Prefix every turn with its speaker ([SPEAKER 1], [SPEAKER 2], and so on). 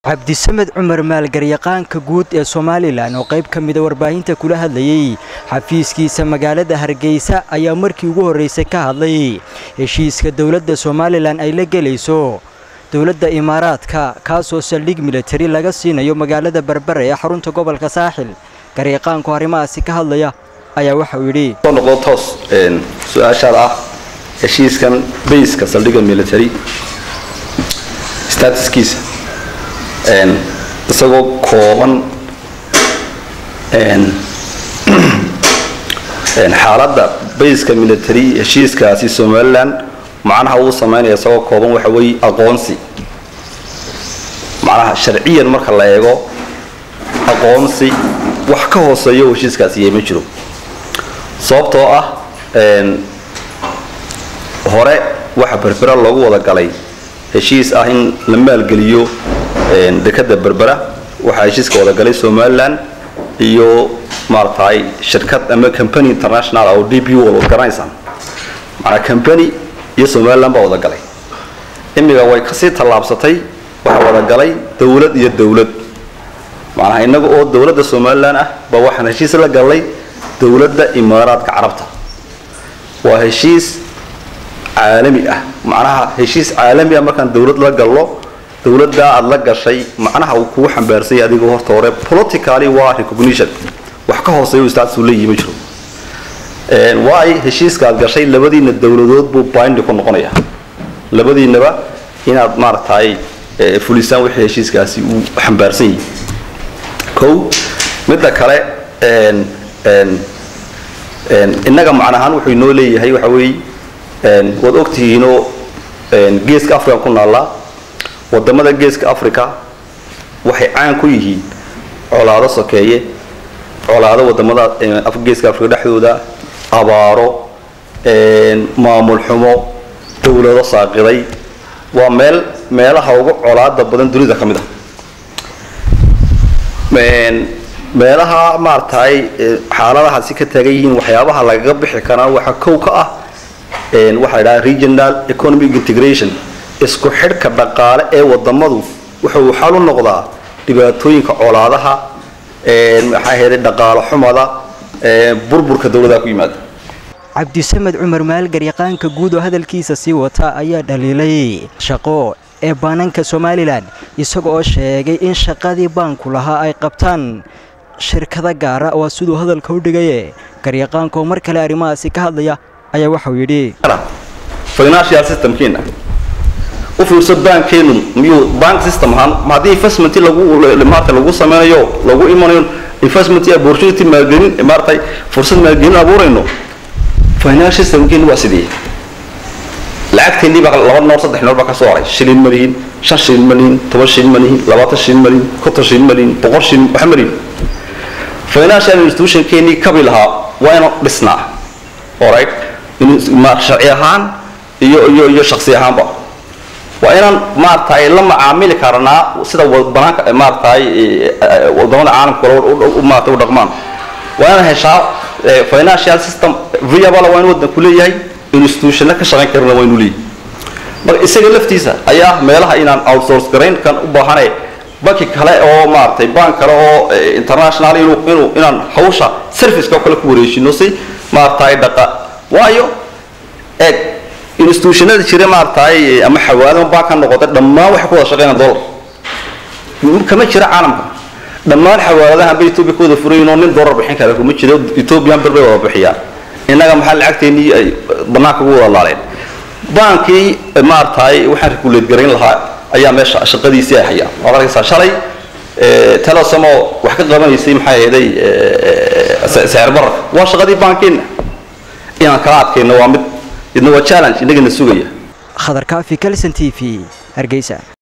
[SPEAKER 1] cabdisamed cumar maalgaryaqaanka guud ee somalilan oo qayb ka mida warbaahinta kula hadlayey xafiiskiisa magaalada hargeysa ayaa markii ugu horreysay ka hadlay heshiiska dowladda somalilan ay la gelayso dowladda imaaraadka kaasoo saldhig militari laga siinayo magaalada berbera ee xarunta gobolka saaxil garyaqaanku arrimahaasi ka hadlaya ayaa waxauu yidhi
[SPEAKER 2] noqdo toos su-aashaad ah heshiiskan bayska saldhigga military statuskiisa isagoo kooban xaaladda bayska military heshiiskaasi somalilan macnaha uu samaynaya isagoo kooban waxa weeye aqoonsi macnaha sharciyan marka la eego aqoonsi wax ka hooseeyo oo heshiiskaasi yay ma jiro sababtoo ah hore waxa berbera loogu wada galay heshiis ah in la maalgeliyo dekada berbera waxaa heshiiska wada galay somalilan iyo maaragtay shirkad ama company international oo d b wal garanaysaa maanaa company iyo somalilan baa wada galay imiga way kasii tallaabsatay waxaa wada galay dowlad iyo dowlad macnaha innaga oo dowladda somalilan ah baa waxaan heshiis la galnay dowladda imaaraadka carabta waa heshiis caalami ah macnaha heshiis caalami ah markaan dowlad la galno dowladdaa aada la gashay macnaha uu kugu xambaarsanya adigoo horta hore politically waa recognition wax ka hooseeyo statusuu leeyihi ma jiro waay heshiiska aad gashay labadiina dowladood buu bindi ku noqonaya labadiinaba inaad maaragtay fulisaan wixii heshiiskaasi uu xambaarsan yahay kow midda kale innaga macnahaan wuxuu inoo leeyahay waxa weeye waad ogtihiinoo geeska africa ku naallaa wadamada geeska africa waxay caan ku yihiin colaado sokeeye colaado wadamada geeska africa dhexdooda abaaro maamul xumo dowlado saaqiday waa meel meelaha ugu colaada badan dunida ka mid ah meelaha maaragtay xaaladahaasi ka taagan yihiin waxyaabaha lagaga bixi karaa waxaa kow ka ah waxaa la dhaha regional economic integration isku xidhka dhaqaale ee wadamadu wuxuu xal u noqdaa dhibaatooyinka colaadaha maxaa ahayday dhaqaalo xumada burburka dowladaha ku yimaada
[SPEAKER 1] cabdisamed cumar maalgaryaqaanka guud oo hadalkiisa sii wata ayaa dhaliilay shaqo ee baananka somalilan isaga oo sheegay in shaqadii baanku lahaa ay qabtaan shirkado gaara waa siduu hadalka u dhigaye garyaqaanka oo mar kale arrimahaasi ka hadlaya ayaa waxauu yidhi
[SPEAKER 2] financial systemkeena u fiirso baankeenu miyuu bank system ahaan ma haddii investment lagu maarata lagu sameynayo lagu imanayo investment opportunity maalgelin maaratay fursad maalgelin abuurayno financial systemkeenu waa sidee lacagteennii baa laba noor saddex noor baa ka soo haray shilin ma lihin shan shilin ma lihin toban shilin ma lihin labaatan shilin ma lihin konton shilin ma lihin boqol shilin waxa ma lihin financial institutionkeennii kabi lahaa waa inaan dhisnaa alright sharci ahaan iyo iyo iyo shaksi ahaanba waa inaan maaragtay la macaamili karnaa sida banaanka maaragtay wadamada caalamka kale maarata u dhaqmaan waa inaan heshaa financial system viable waa in wadanku leeyahay institutionna ka shaqayn karana waa inuu leeyahay marka isaga laftiisa ayaa meelaha inaan outsource garayn kan u baahane banki kale oo maaragtay bank kale oo international inuu inuu inaan hawsha serviceka kale ku wareejino si maaragtay dhaqa waayo eeg institutionada jira maaragtay ama xawaadama baan ka noqotay dhammaan waxay ku wada shaqeynaan dollar kama jira caalamka dhammaan xawaadadahan ba ethiopia ku wada furayin oo nin dollar bixin kara kuma jiro ethiopian bir bay wada bixiyaan innaga maxaa lacagteennii ay banaanka ugu wada laaleen baankii maaragtay waxaan regulate garayn lahaa ayaa meesha shaqadiisii ay hayaan waad arkaysaa shalay telesom oo wax ka qabanaysay maxay ahaday sicir bararka waa shaqadii baankeena inaan kala adkayno waa mid idna waa challenge innagana sugaya
[SPEAKER 1] khadar kaafi kalson t v hargeysa